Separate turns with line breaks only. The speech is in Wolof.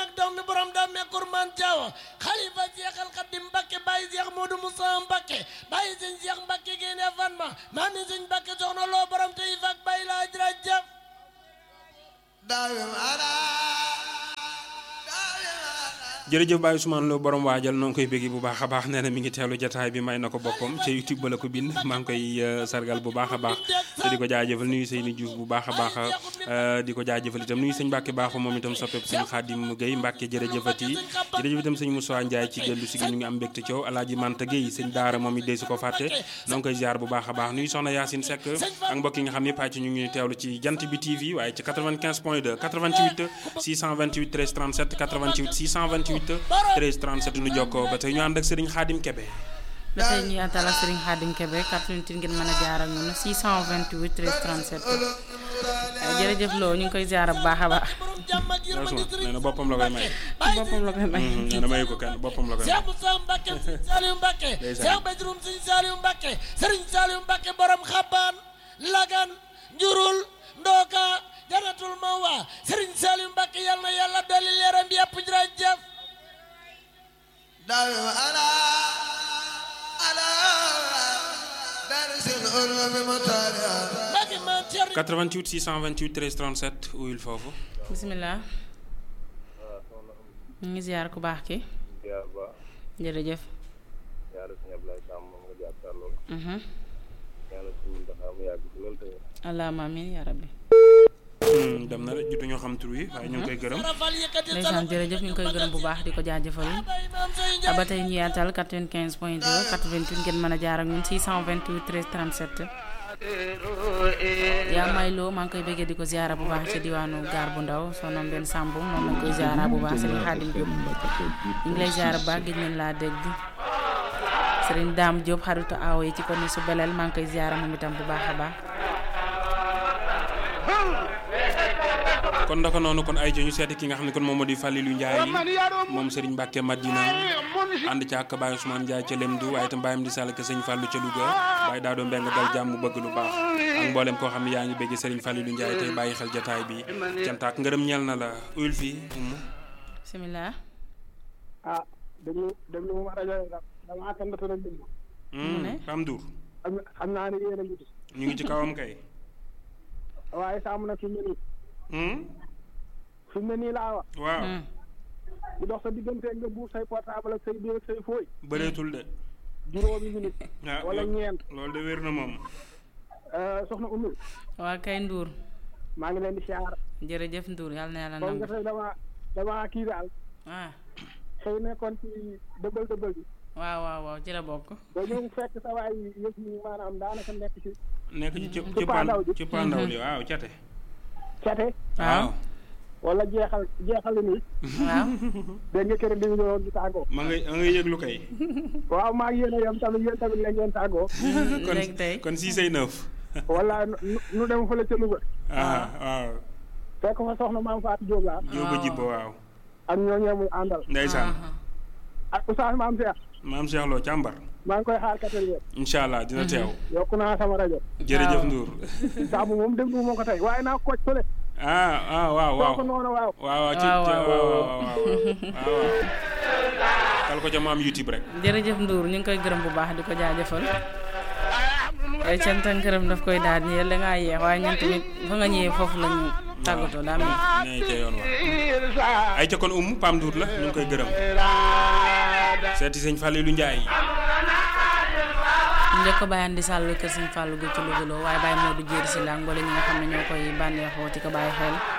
ak daw mi borom daw me kurman jaawo xalifa Seexal Xadim Mbakke bàyyi Seex Moodu Musaa Mbakke bàyyi sëñ Seex Mbakke génne fan ma maami sëñ Mbakke soxna loo borom te yi fak bàyyi laa jërëjëf
jërëjëf Baye Ousmane Lo borom waajal noo ngi koy béggi bu baax a baax nee na mi ngi teelu jataay bi may na ko boppam ca YouTube ba la ko bind maa ngi koy sargal bu baax a baax te di ko jaajëfal nuyu Seyni Diouf bu baax a baax di ko jaajëfal itam nuyu sëñ Mbàkke baaxu moom itam soppeeku sëñ Xaadim Gueye Mbàkke jërëjëfati jërëjëf itam sëñ Moussa Ndiaye ci gëllu si gi ñu ngi am mbégte coow Alaaji Manta Gueye sëñ Daara moom it dee su ko fàtte noo ngi koy ziar bu baax a baax nuyu soxna Yacine Seck ak mbokk yi nga xam ne pàcc ñu ngi teewlu ci jant bi TV waaye ci 95 point 2 88 628 13 37 88 628 13 37 nu jokkoo ba tey ñu ànd ak Serigne Khadim Kebe.
ba tey ñu àttal ak Serigne Khadim Kebe 88 ngeen mën a jaar ak ñun 628 13 37 jërëjëf Lo ñu ngi koy ziar bu baax a baax.
nee na boppam la koy may.
boppam la koy may.
nee na mayu ko kenn boppam la koy may.
Cheikh Moussa Mbacke Serigne Saliou Mbacke. Cheikh Badroum Serigne Saliou Mbacke Serigne Saliou Mbacke borom xabaan lagan njurul ndooka janatul mawa Serigne Saliou Mbacke yal na yàlla dolli leeram bi yëpp jërëjëf.
88 628 13 37 uyul foofu.
bisimilah. ñu ngi ziar ku baax ki. jërëjëf. allahumma amiin yaa rabbi.
dem na rek jotu ñoo xam tur wi waaye ñu ngi koy gërëm.
ndeysaan jërëjëf ñu ngi koy gërëm bu baax di ko jaajëfal ba tey ñu yaatal 95 point 2 88 ngeen mën a jaar ak ñun 628 13 37. yaa may loo maa ngi koy bëggee di ko ziara bu baax ci diwaanu gaar bu ndaw sonom benn sàmb moom lañ koy ziara bu baax Serigne Khadim Diop ñu ngi lay ziara bu baax gis nañ laa dégg Serigne Dame Diop xaritu aawo yi ci ko ni su beleel maa ngi koy ziara moom itam bu baax a baax.
kon ndaka noonu kon ay ñu seeti ki nga xam ne kon moom moo di Falilou Ndiaye moom Serigne Mbacke Madina ànd ca ak Baye Ousmane Ndiaye ca Lemdu waaye itam bàyyam di sàll ke sëñ Fallou ca Louga Baye daa doon mbeng dal jàmm bëgg lu baax ak mboolem koo xam ne yaa ngi bëgg Serigne Falilou Ndiaye tey bàyyi xel jataay bi cantaak ngërëm ñeel na la uyul fii
bisimilah.
ah déglu déglu moom rajo damaa tëndatu rek déglu.
mu ne
Pam Dour
xam naa ne yéen a ngi ci.
ñu ngi ci kawam kay
waaye sàmm na fi mu ne nii. fi mu ne nii laa wax.
waaw
di dox sa diggante nga buuf say portable ak say biir ak say fooy.
bëreetul de
juróomi minute.
ah
wala ñeent.
loolu de wér na moom
soxna Oumy.
waa kay Ndour.
maa ngi leen di siyaar.
jërëjëf Ndour yàlla na yàlla
kon
nangu.
nga tey dama dama kii daal.
ah
xëy nekkoon ci dëbbal dëbbal bi.
waaw waaw waaw ci la bokk.
ba ñëw fekk sa waay yëf yi maanaam daanaka nekk ci.
nekk ci ci
ci pandaw ji.
ci pandaw li waaw cate
cate.
waaw
wala jeexal jeexal nii.
waaw.
dégg nga kër di ñu di tàggoo.
ma ngay ma ngay yëglu kay
waaw maa ngi yéen a yem tamit yéen tamit la ngeen tàggoo.
kon
léegi tey.
kon six ay neuf
wala nu nu dem fële ca Louga.
ah waaw
fekk fa soxna maam Fatou Diop laa.
jóoba jibba waaw
ak ñooñee muy àndal.
ndeysaan
ak Oustaz maam Cheikh.
maam Cheikh Lo càmbar
maa ngi koy xaar quatrième.
incha allah dina teew
yokk naa sama rajo.
jërëjëf
waaw.
Ndour
saabu moom déglu moo ko tey waaye naa koc fële.
ah ah waaw waaw
soo ko noonu waaw.
waaw waaw ci
waaw,
ci-
waaw,
waaw waaw waaw waaw kal ko ca maam YouTube rek
jërëjëf Ndour ñu ngi koy gërëm bu baax di ko jaajëfal ay cant ak ngërëm daf koy daal nii da ngaa yeex waaye ñun tamit fa nga ñëwee foofu la ñu tàggatoo daa mel
nee ca yoon wa ay ca kon um Pam Ndour la ñu ngi koy gërëm seeti sëñ Falilou Ndiaye
njëkk ko bàyyaan di sàll kër Sëñ Fallou gi ci Louga waaye bàyyi moo du jéeri si la ak mboole ñi nga xam ne ñoo koy bànneexoo ci ko bàyyi xel